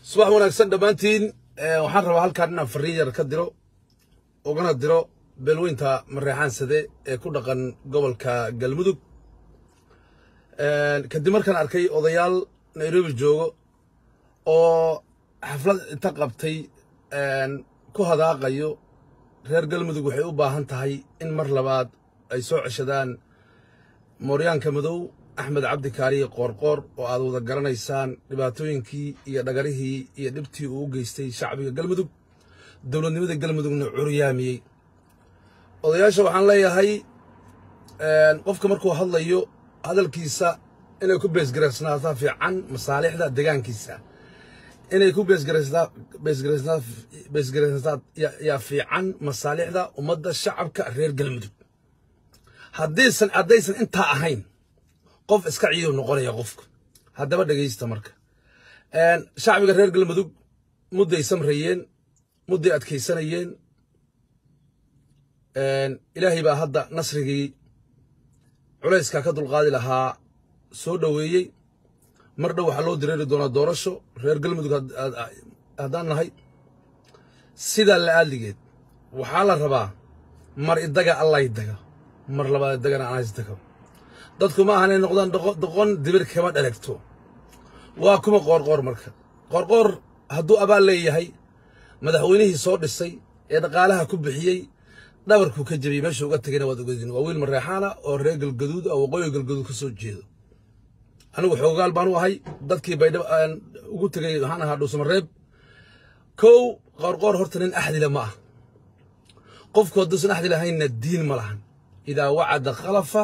subax wanaagsan dhammaantiin waxaan rabaa halkaan inaan fariin yar ka diro ugana diro beelweynta mareexaansade ee ku dhaqan gobolka galmudug kadib markaan arkay odayaal nairobi joogo oo xaflad inta qabtay ku hadaaqayo reer galmudug waxay u baahan tahay in mar labaad ay soo ceshadaan mooryaanka madow axmed cabdi kaariye qoorqoor oo aad wada garanaysaan dhibaatooyinkii iyo dhagarihii iyo dhibtii uu u geystay shacbiga galmudug dowladnimada galmudugna curyaamiyey odayaasha waxaan leeyahay qofka markuu hadlayo hadalkiisa inay ku beesgaraysnaataa fiican masaalixda degaankiisa inay ku beesgaraysnaataa yaa fiican masaalixda ummadda shacabka reer galmudug haddaysan haddaysan intaa ahayn qof iska ciidow noqonaya qofka haddaba dhegaysta marka shacbiga reer galmudug mudday samrayeen mudday adkaysanayeen ilaahay baa hadda nasrigii culayskaa ka dulqaadi lahaa soo dhoweeyey mar dhow waxaa loo direeri doonaa doorasho reer galmudug haddaan nahay sidaa la aadligeed waxaa la rabaa mar idaga allay daga mar labaad idagana anays daga dadku ma ahan inay noqdaan doqon dibir kama dhalagto waa kuma qoorqoor marka qoorqoor hadduu abaal leeyahay madaxweynihii soo dhisay ee dhaqaalaha ku bixiyey dhabarkuu ka jebiyey meeshuu uga tegayna waad ogadin waa wiil mareexaana oo reer galgaduud oo waqooyi galgaduud ka soo jeedo anigu xoogaal baan u ahay dadkii baydhabo aan ugu tegay waxaan ahaa dhuusamareeb kow qoorqoor horta nin axdile ma ah qofku hadduusan axdi lahaynna diin ma lahan idaa wacada khalafa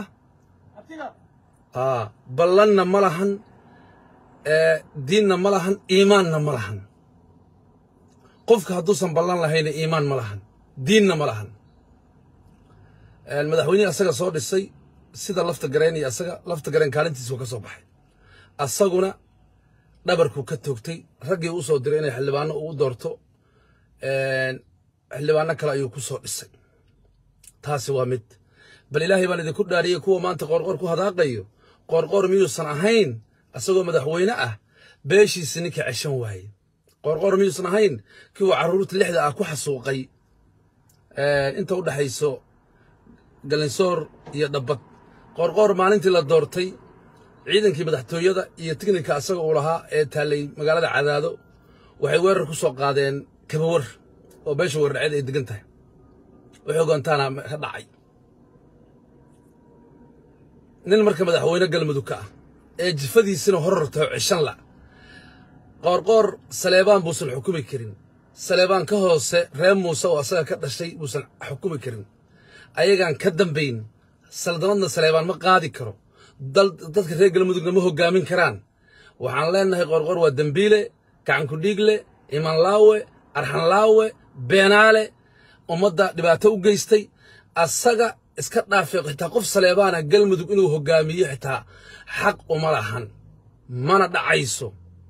ballanna ma lahan diinna ma lahan iimaanna ma lahan qofka hadduusan ballan lahayna iimaan ma lahan diinna ma lahan madaxweynihii asaga soo dhisay sida lafta gareen iyo asaga lafta gareen kaalintiisa ka soo baxay asaguna dhabarkuu ka toogtay raggii u soo diray inay xildhibaano ugu doorto xildhibaano kale ayuu ku soo dhisay taasi waa mid bal ilaahay baan idinku dhaariyey kuwa maanta qoorqoor ku hadaaqayo qoorqoor miyuusan ahayn asagoo madaxweyne ah beeshiisi ninka ceshan waaye qoorqoor miyuusan ahayn kii uu carruurta lixda ah ku xasuuqay inta u dhexayso galinsoor iyo dhabbad qoorqoor maalintii la doortay ciidankii madaxtooyada iyo tignika asaga uu lahaa ee taallay magaalada cadaado waxay weerar ku soo qaadeen kabawar oo beesha weerdhaceed ay degan tahay waxay ogaantaana ka dhacay nin marka madaxweyne galmudug ka ah ee jifadiisina horartaho ceshan la qoorqoor saleebaan buusan xukumi karin saleebaan ka hoose reer muuse oo asaga ka dhashay buusan xukumi karin ayagaan ka dambayn saldanadna saleebaan ma qaadi karo dadka reer galmudugna ma hoggaamin karaan waxaan leenahay qoorqoor waa dembiile gacankudhiigle imanlaawe arxanlaawe beenaale ummadda dhibaato u geystay asaga iska dhaafay xitaa qof saleebaana galmudug inuu hoggaamiyo xitaa xaq uma lahan mana dhacayso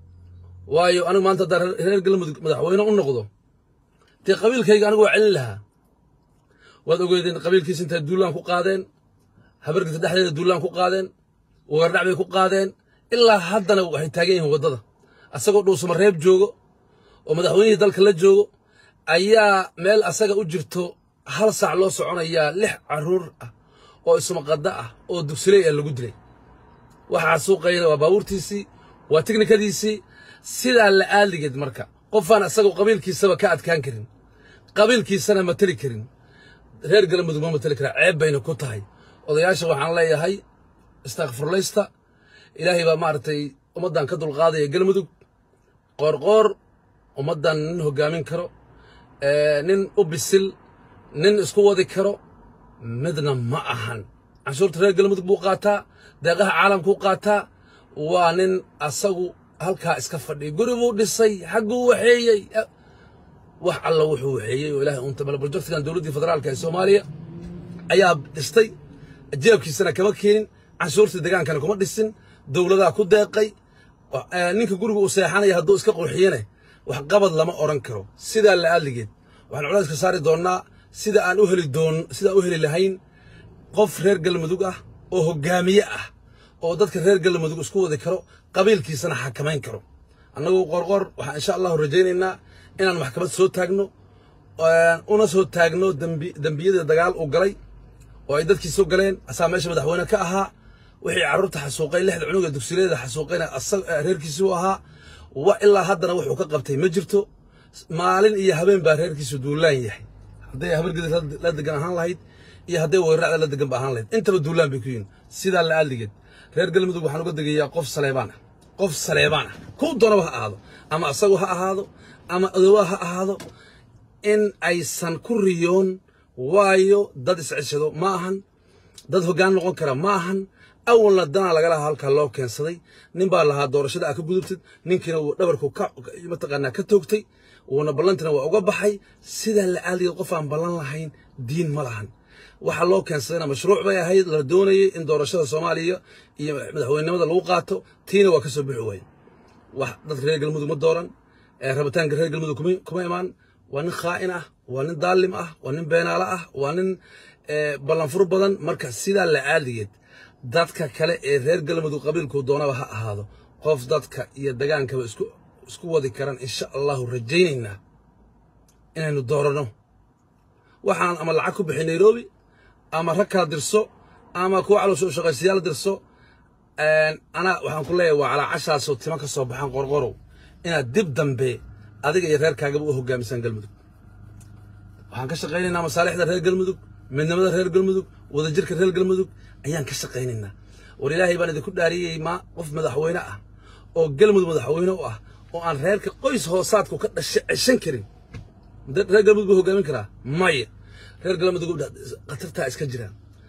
waayo anigu maanta haddaan reer galmudug madaxweyne u noqdo dee qabiilkayga anigu waa celin lahaa waad ogeedeen qabiilkiisa intay duulaan ku qaadeen habargita dhexdeeda duulaan ku qaadeen wagardhac bay ku qaadeen ilaa haddana waxay taagan yihiin waddada asagoo dhuusama reeb joogo oo madaxweynihii dalka la joogo ayaa meel asaga u jirto hal saac loo soconayaa lix carruur ah oo ismaqadda ah oo dugsiley ah lagu dilay waxaa suuqayna waa baabuurtiisii waa tiknikadiisii sidaa la aaligeed marka qofaan asagoo qabiilkiisaba ka adkaan karin qabiilkiisana mateli karin reer galmudug ma mateli karaa ceeb bayna ku tahay odayaasha waxaan leeyahay istakfurlaysta ilaahay baa maaragtay ummaddan ka dulqaadaya galmudug qoorqoor ummaddan nin hoggaamin karo nin u bisil nin isku wadi karo midna ma ahan canshuurta reer galmudug buu qaataa deeqaha caalamkuu qaataa waa nin asagu halkaa iska fadhiya guri buu dhisay xagguu waxeeyey wax alla wuxuu waxeeyey oo ilahay unta male projectkan dowladdii federaalka ee soomaaliya ayaa dhistay jeebkiisana kama keenin canshuurtii degaankana kuma dhisin dowladaa ku deeqay ninka guriga uu seexanaya hadduu iska qurxiyane wax qabad lama odhan karo sidaa la aadligeed waxaan culayska saari doonnaa sida aan u heli doon sidaan u heli lahayn qof reer galmudug ah oo hoggaamiye ah oo dadka reer galmudug isku wadi karo qabiilkiisana xakamayn karo annagu qorqor waxaan insha allahu rajaynaynaa inaan maxkamad soo taagno una soo taagno dembiyada dagaal uu galay oo ay dadkii soo galeen asaa meesha madaxweyne ka ahaa wixii carruurta xasuuqay lixda cunug ee dugsileeda xasuuqayna reerkiisii u ahaa wa ilaa haddana wuxuu ka qabtay ma jirto maalin iyo habeen baa reerkiisu duulaan yahay hadday habargedi la degan ahaan lahayd iyo hadday weeraracda la degan ba ahaan lahayd intaba duulaan bay ku yihin sidaa la aaligeed reer galmudug waxaan uga degayaa qof saleebaan ah qof saleebaan ah kuu doonaba ha ahaado ama asagu ha ahaado ama odowaa ha ahaado in aysan ku riyoon waayo dad isceshado ma ahan dad hoggaan noqon kara ma ahan awalna danaa laga lahaa halkaa loo keensaday nin baa lahaa doorashada aa ka gudubtid ninkiina wuu dhabarku mataqaanaa ka toogtay wuuna ballantina waa uga baxay sidaa la aaligeed qof aan ballan lahayn diin ma lahan waxaa loo keensadayna mashruuc bay ahayd la doonayay in doorashada soomaaliya iyo madaxweynenimada lagu qaato tiina waa ka soo bixi waaye wax dadka reer galmudug ma dooran rabitaanka reer galmudug kuma imaan waa nin khaa'in ah waa nin daalim ah waa nin beenaalo ah waa nin ballanfur badan marka sidaa la aaligeed dadka kale ee reer galmudug qabiilkuu doonaba ha ahaado qof dadka iyo dagaankaba isku wadi karaan insha allahu rajaynaynaa inaynu dooranno waxaan ama lacag ku bixi nairobi ama rag kala dirso ama kuwa caloosha u shaqaystayaal dirso anaa waxaan ku leeyahay waa calaacashaasoo tima ka soo baxaan qorqorow inaad dib dambe adiga iyo reerkaagaba u hogaamisaan galmudug waxaan ka shaqaynaynaa masaalixda reer galmudug midnimada reer galmudug wadajirka reer galmudug ayaan ka shaqaynaynaa war ilaahay baan idinku dhaariyey ma qof madaxweyne ah oo galmudug madaxweyne u ah oo aan reerka qoys hoosaadku ka dhasha ceshan karin reer galmudug buu hogaamin karaa maya reer galmudug khatartaa iska jira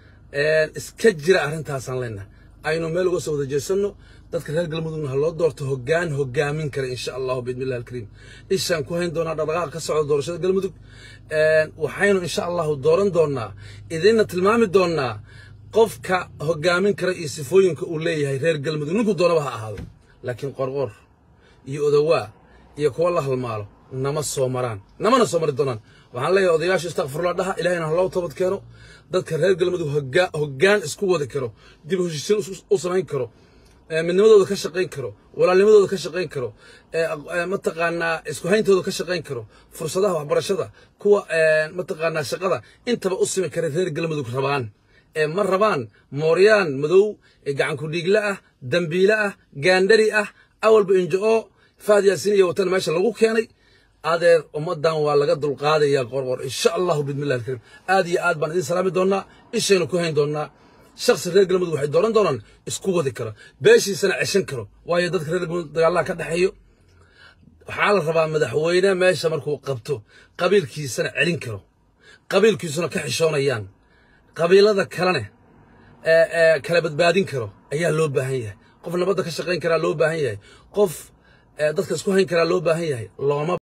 iska jira arrintaasaan leenahay aynu meel uga soo wada jeesanno dadka reer galmudugna ha loo doorto hoggaan hogaamin kara insha allahu biidni illahi alkariim ishaan ku hayn doonaa dhaqdhaqaaq ka socda doorashada galmudug waxaynu insha allahu dooran doonaa idinna tilmaami doonaa qofka hogaamin kara iyo sifooyinka uu leeyahay reer galmudug ninkuu doonaba ha ahaado laakiin qorqor iyo odowaa iyo kuwa la halmaalo nama soo maraan namana soo mari doonaan waxaan leeyahay odayaasha istakfirullah dhaha ilahayna ha loo toobad keeno dadka reer galmudug hoggaan isku wadi karo dib u heshiisiin u samayn karo midnimadooda ka shaqayn karo walaalnimadooda ka shaqayn karo mataqaanaa isku hayntooda ka shaqayn karo fursadaha waxbarashada kuwa mataqaanaa shaqada intaba u simi kara reer galmudug rabaan ee ma rabaan mooryaan madow gacanku dhiigle ah dambiile ah gaandhari ah awalba injo-o faad yaasiin iyo watan meesha lagu keenay adeer ummaddan waa laga dulqaadayaa qorqor insha allahu bidmillahi alkariim aad iyo aad baan idin salaami doonnaa ishaynu ku hayn doonnaa shakhsi reer galmudug waxay dooran doonaan isku wadi karo beeshiisana ceshan karo waayo dadka reer galmudug dagaalaha ka dhexeeyo waxaa la rabaa madaxweyne meesha markuu qabto qabiilkiisana celin karo qabiilkiisuna ka xishoonayaan qabiilada kalene kala badbaadin karo ayaa loo baahan yahay qof nabadda ka shaqayn karaa loo baahan yahay qof dadka isku hayn karaa loo baahan yahay looma